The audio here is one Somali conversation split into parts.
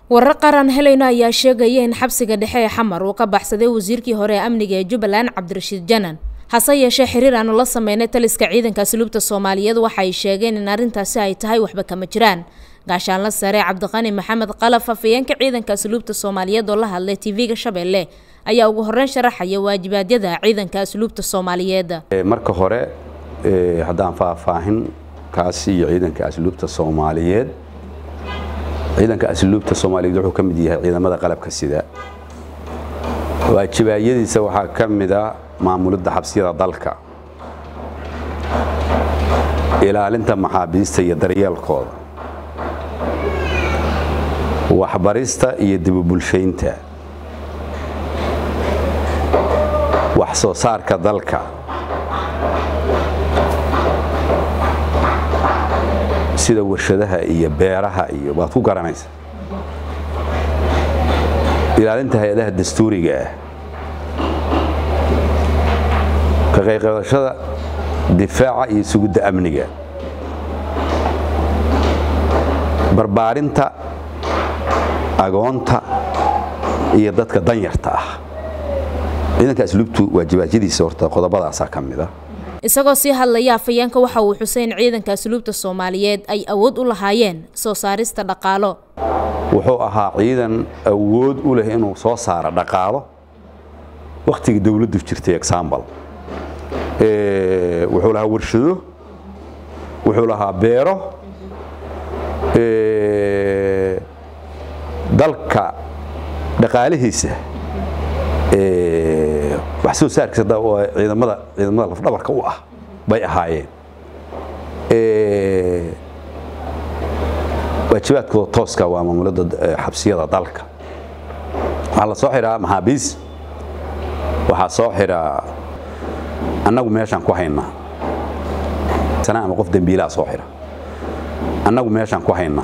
warar qaran helayno ayaa sheegaya in xabsiga dhexe ee xamar uu ka baxsaday wasiirkii hore ee amniga ee jubbaland cabdirashiid janan hase yeeshee xiriir aanu la sameynay taliska ciidanka asluubta soomaaliyeed waxa ay sheegeen in arrintaasi ay tahay waxba kama jiraan gaashaanla sare cabdiqani maxamed qalaf afayeenka ciidanka asluubta soomaaliyeed oo la hadlay tv-ga shabeelle ayaa ugu horeyn sharaxaya waajibaadyada ciidanka asluubta soomaaliyeed marka hore haddaan faahfaahin kaasi iyo ciidanka asluubta soomaaliyeed ciidanka asluubta soomaaliyeed wuxuu ka mid yahay ciidamada qalabka sida waajibaadyadiisa waxaa ka mid a maamulidda xabsiyada dalka ilaalinta maxaabiista iyo daryeelkooda waxbarista iyo dibubulshaynta wax soo saarka dalka sida warshadaha iyo beeraha iyo waad ku garanaysa ilaalinta hay-adaha dastuuriga ah ka qayqadashada difaaca iyo sugidda amniga barbaarinta agoonta iyo dadka danyarta ah ciidanka asluubtu waajibaadyadiisa horta qodobadaasaa ka mid a isagoo sii hadlaya afayeenka waxa uu xusay in ciidanka asluubta soomaaliyeed ay awood u lahaayeen soo saarista dhaqaalo wuxuu ahaa ciidan awood u leh inuu soo saaro dhaqaalo wakhtigii dowladdu jirtay exambal wuxuu lahaa warshado wuxuu lahaa beero dalka dhaqaalihiisa wax soo saarkiisa ciidamada ciidamada lafdhabarka u ah bay ahaayeen waajibaadkooda tooska waa maamulada xabsiyada dalka waxaa la soo xiraa maxaabiis waxaa soo xiraa annagu meeshaan ku haynaa sana ama qof dembiilaa soo xira annagu meeshaan ku haynaa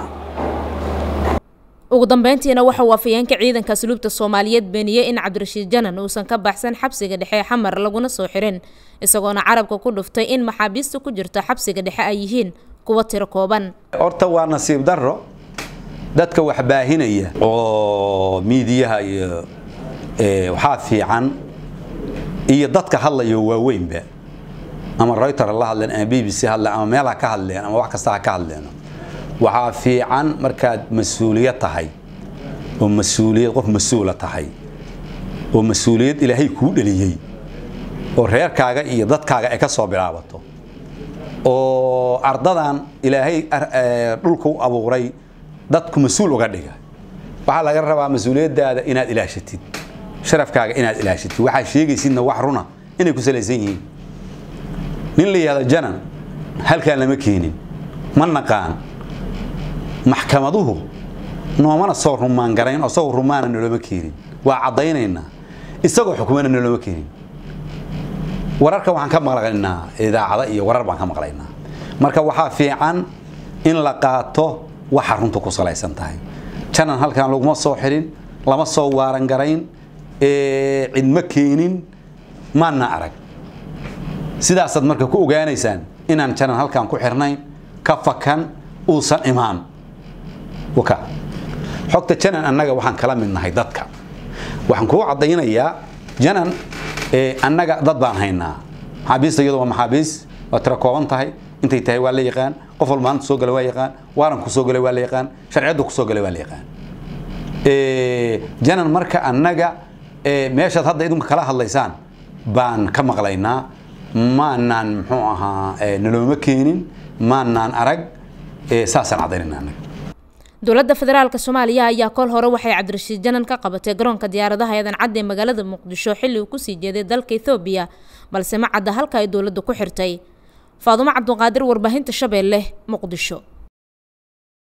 ugu dambeyntiina waxa uu afayeenka ciidanka asluubta soomaaliyeed beeniyey in cabdirashiid janan uusan ka baxsan xabsiga dhexe ee xamar laguna soo xirin isagoona carabka ku dhuftay in maxaabiista ku jirta xabsiga dhexe ay yihiin kuwa tiro kooban horta waa nasiib darro dadka wax baahinaya oo miidiyaha iyo waxaa fiican iyo dadka hadlayo waaweynba ama reuter la hadleen ama b b c hadleen ama meel ha ka hadleen ama wax kasta ha ka hadleen waxaa fiican markaad mas-uuliyad tahay oo mas-uuliyad qof mas-uula tahay oo mas-uuliyad ilaahay kuu dheliyey oo reerkaaga iyo dadkaaga ay ka soo bilaabato oo ardadan ilaahay dhulka u abuuray dadku mas-uul uga dhiga waxaa laga rabaa mas-uuliyaddaada inaad ilaashatid sharafkaaga inaad ilaashatid waxaa sheegaysidna wax runa inay ku salaysan yihiin nin la yihahdo janan halkaan lama keenin ma naqaan maxkamaduhu noomana soo rumaan garayn oo isagoo rumaana noloma keenin waa caddaynaynaa isagoo xukumana noloma keenin wararka waxaan ka maqlaynaa idaacada iyo warar baan ka maqlaynaa marka waxaa fiican in la qaato waxa runta ku salaysan tahay janan halkaan laguma soo xirin lama soo waaran garayn cidma keenin maana arag sidaasaad marka ku ogaanaysaan inaan janan halkaan ku xirnayn ka fakan uusan imaan xogta janan annaga waxaan kala mid nahay dadka waxaan kuu caddaynayaa janan annaga dad baan haynaa maxaabiista iyadu waa maxaabiis waa tiro kooban tahay intay tahay waa la yaqaan qof walba maanta soo gala waa yaqaan waaran ku soo galay waa la yaqaan sharciyadda ku soo galay waa la yaqaan janan marka annaga meeshaad hadda idinku kala hadlaysaan baan ka maqlaynaa maanaan muxuu ahaa nalooma keenin maanaan arag saasaan caddaynayna annaga dowladda federaalka soomaaliya ayaa kol hore waxay cabdirashiid janan ka qabatay garoonka diyaaradaha eedan cadde ee magaalada muqdisho xilli uu kusii jeeday dalka ethoobiya balse ma cadda halka ay dowladda ku xirtay faadumo cabduqaadir warbaahinta shabeelle muqdisho